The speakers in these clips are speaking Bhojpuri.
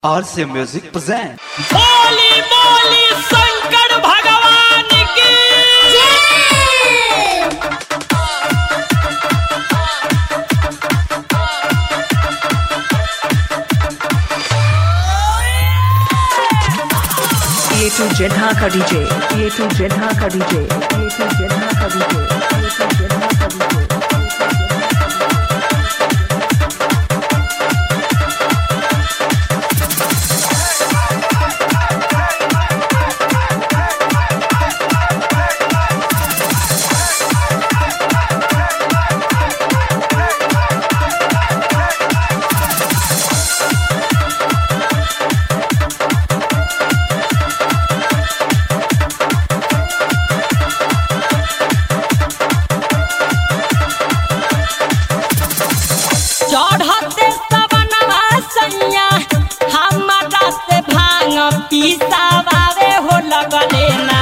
RC Music present. बोली बोली शंकर भगवान की ये टू जेठा का डीजे ये टू जेठा का डीजे ये टू जेठा का डीजे ये टू जेठा का डीजे चढ़ते सवनवा सैया हमारा से भांग पीसावे हो लगले ना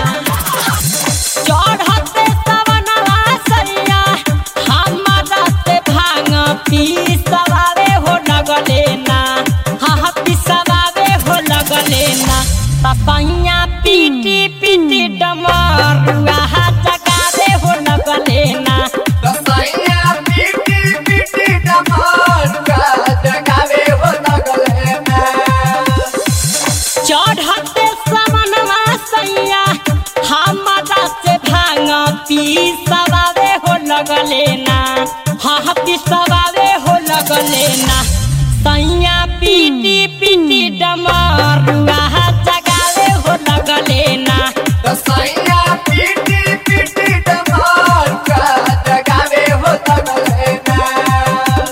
चढ़ते सवनवा सैया हमारा से भांग पीसावे हो लगले ना हाँ पीसावे हो लगले ना पपैया पीटी पीटी डमरुआ जगावे हो लगले ना रसैया पीटी पीटी डमरुआ जगावे हो लगले में। चढ़ते समनवा सैया हमारा से भांग पीसवावे हो लगले ना हाँ पीसवावे हो लगले ना सैया पीटी पीटी डमरुआ जगावे हो लगले ना रसैया पीटी पीटी डमरुआ जगावे हो लगले में।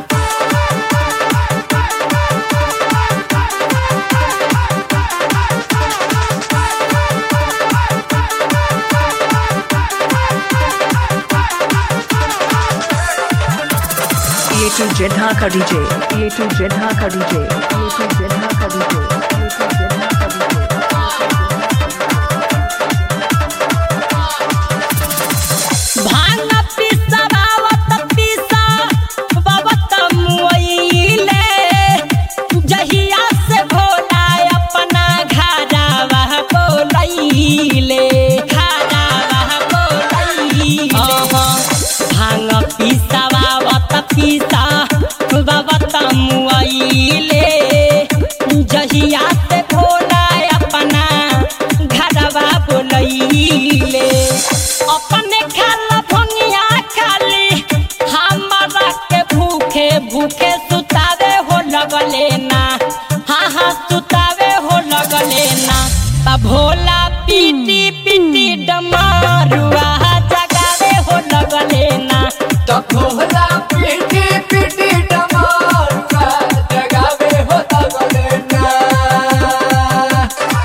ये टू जेठा का डीजे ये टू जेठा का डीजे ये टू जेठा का डीजे ये टू जेठा का डीजे भांग पिसवावत पिसा बबत मुइले जहिया से भोला अपना घरावा बोलैले घरावा बोलैले भांग पिसवावत पिसा बबत मुइले जहिया से भोला अपना घरवा बोलैले अपने खाला भंगिया खाली हमारा के भूखे भूखे सुतावे हो लगले ना हाँ हाँ सुतावे हो लगले ना त भोला पीटी पीटी डमारुआ जगावे हो लगले ना तो भोला पीटी पीटी डमरुआ जगावे हो लगले में।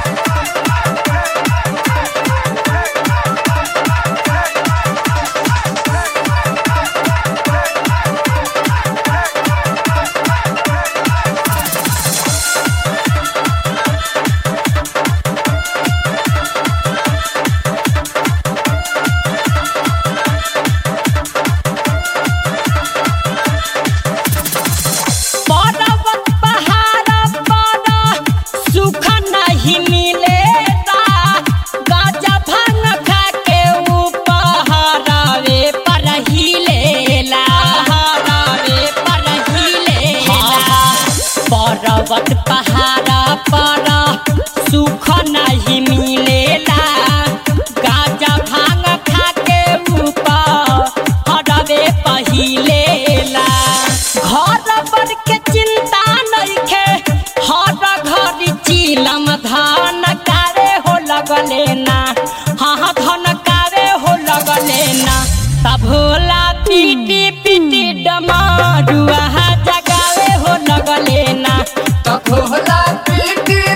पर्वत पहाड़ पर सुख नहीं मिलेगा गाजा भांग खा के उपहरावे पर ही लेला हरावे पर ही लेला पर्वत पहाड़ पर सुख नहीं मिलेला गाजा भांग खा के उपहरावे पहिलेला घर पर के चिंता नइखे हर घर चिलम धान कारे हो लगले ना हाँ धन कारे हो लगले ना तब भोला पीटी पीटी डमरुआ जगावे हो लगले ना तो भोला पीटी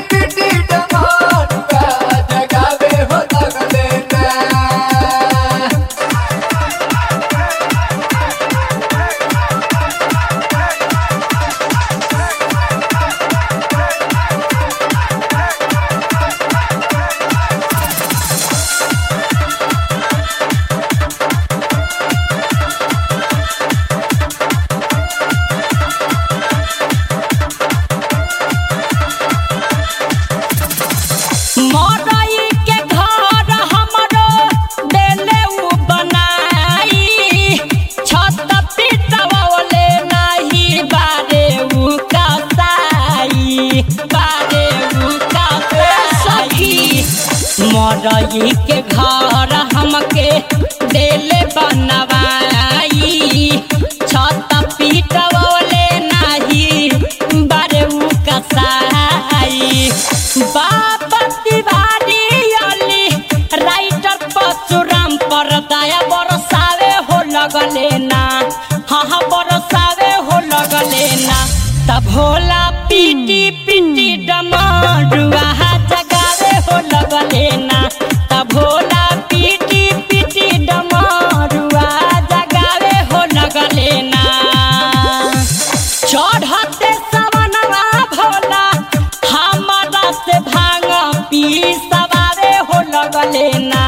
रही के घर हमके देले बनवाई छत पीटवले नाही बारे उ कसाई बाबा तिवारी अली राइटर परशुराम पर दया बरसावे हो लगले ना हाँ हाँ बरसावे हो लगले ना तब भोला पीटी पीटी डमरुआ जगावे हो लगले ना तब भोला पीटी पीटी डमरुआ जगावे हो लगले ना चढ़ते सवनवा भोला हमारा से भांग पी सवारे हो लगले ना